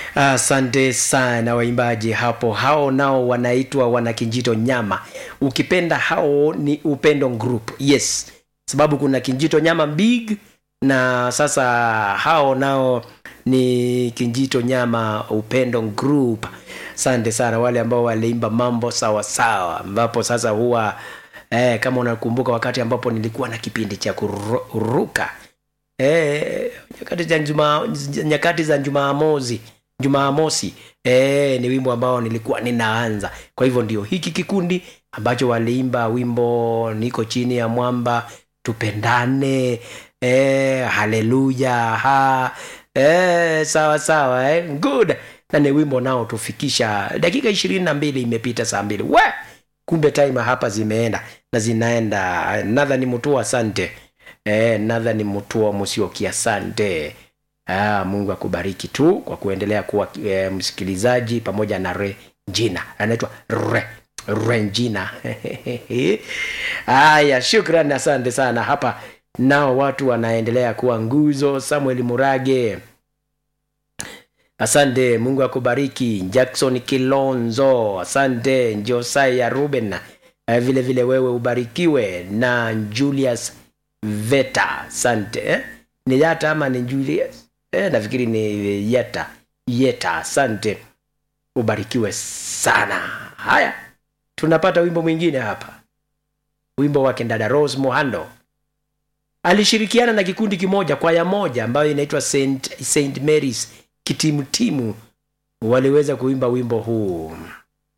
Asante sana waimbaji hapo, hao nao wanaitwa wanakinjito nyama. Ukipenda hao ni Upendo Group, yes, sababu kuna Kinjito nyama big na sasa hao nao ni Kinjito nyama Upendo Group. Asante sana wale ambao waliimba mambo sawa sawa, ambapo sasa huwa eh, kama unakumbuka wakati ambapo nilikuwa na kipindi cha kuruka eh, nyakati za juma, nyakati za Jumamosi Jumamosi eh, ni wimbo ambao nilikuwa ninaanza. Kwa hivyo ndio hiki kikundi ambacho waliimba wimbo niko chini ya mwamba tupendane, eh, haleluya ha eh, sawa sawa eh, good na ni wimbo nao tufikisha dakika ishirini na mbili imepita saa mbili we kumbe time hapa zimeenda na zinaenda nadhani mutua asante eh, nadhani mutua musioki asante ah, mungu akubariki tu kwa kuendelea kuwa eh, msikilizaji pamoja na Regina anaitwa Re Regina haya shukran asante sana hapa nao watu wanaendelea kuwa nguzo samuel murage asante mungu akubariki jackson kilonzo asante josaya ruben eh, vile vile wewe ubarikiwe na julius veta asante eh? ni yata ama ni julius eh, nafikiri ni yeta yeta asante ubarikiwe sana haya tunapata wimbo mwingine hapa wimbo wake dada rose mohando alishirikiana na kikundi kimoja kwaya moja ambayo inaitwa Saint, Saint Mary's kitimutimu waliweza kuimba wimbo huu